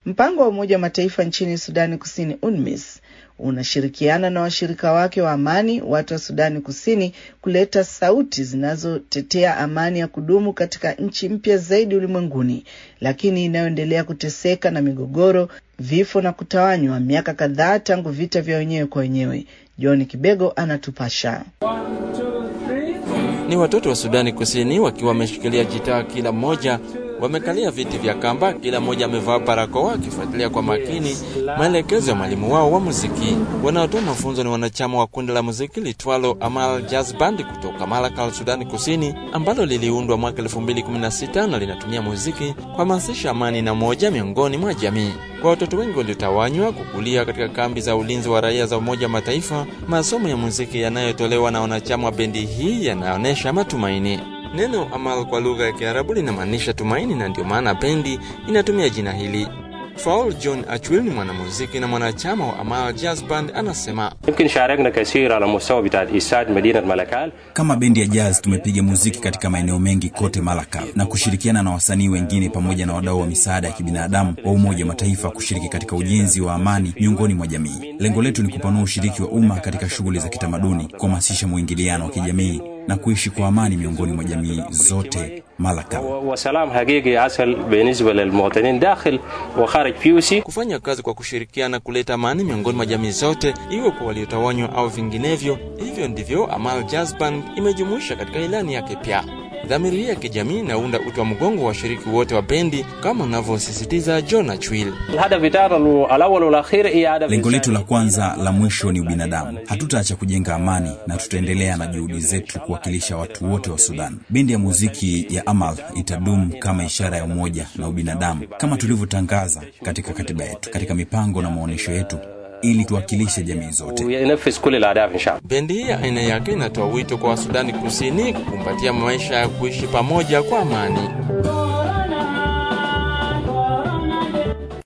Mpango wa Umoja wa Mataifa nchini Sudani Kusini, UNMISS, unashirikiana na washirika wake wa amani, watu wa Sudani Kusini, kuleta sauti zinazotetea amani ya kudumu katika nchi mpya zaidi ulimwenguni, lakini inayoendelea kuteseka na migogoro, vifo na kutawanywa, miaka kadhaa tangu vita vya wenyewe kwa wenyewe. John Kibego anatupasha. Ni watoto wa Sudani Kusini wakiwa wameshikilia jitaa kila mmoja wamekalia viti vya kamba, kila mmoja amevaa barakoa akifuatilia kwa makini maelekezo ya mwalimu wao wa muziki. Wanaotoa mafunzo ni wanachama wa kundi la muziki litwalo Amal Jazz Band kutoka Malakal, Sudani Kusini, ambalo liliundwa mwaka 2016 na linatumia muziki kuhamasisha amani na moja miongoni mwa jamii. Kwa watoto wengi waliotawanywa kukulia katika kambi za ulinzi wa raia za Umoja wa Mataifa, masomo ya muziki yanayotolewa na wanachama wa bendi hii yanaonyesha matumaini. Neno Amal kwa lugha ya Kiarabu linamaanisha tumaini, na ndio maana bendi inatumia jina hili. Faul John Achwil ni mwanamuziki na mwanachama wa Amal Jazz Band, anasema kama bendi ya jazz tumepiga muziki katika maeneo mengi kote Malakal na kushirikiana na wasanii wengine pamoja na wadau wa misaada ya kibinadamu wa Umoja wa Mataifa kushiriki katika ujenzi wa amani miongoni mwa jamii. Lengo letu ni kupanua ushiriki wa umma katika shughuli za kitamaduni, kuhamasisha mwingiliano wa kijamii na kuishi kwa amani miongoni mwa jamii zote Malakal. Kufanya kazi kwa kushirikiana kuleta amani miongoni mwa jamii zote, iwe kwa waliotawanywa au vinginevyo. Hivyo ndivyo Amal Jazz Band imejumuisha katika ilani yake pia. Dhamiri hii ya kijamii inaunda uti wa mgongo wa washiriki wote wa bendi, kama unavyosisitiza John Achwil. Lengo letu la kwanza la mwisho ni ubinadamu. Hatutaacha kujenga amani na tutaendelea na juhudi zetu kuwakilisha watu wote wa Sudan. Bendi ya muziki ya Amal itadumu kama ishara ya umoja na ubinadamu, kama tulivyotangaza katika katiba yetu, katika mipango na maonyesho yetu ili tuwakilishe jamii zote. Bendi hii ya aina yake inatoa wito kwa Wasudani Kusini kukumbatia maisha ya kuishi pamoja kwa amani.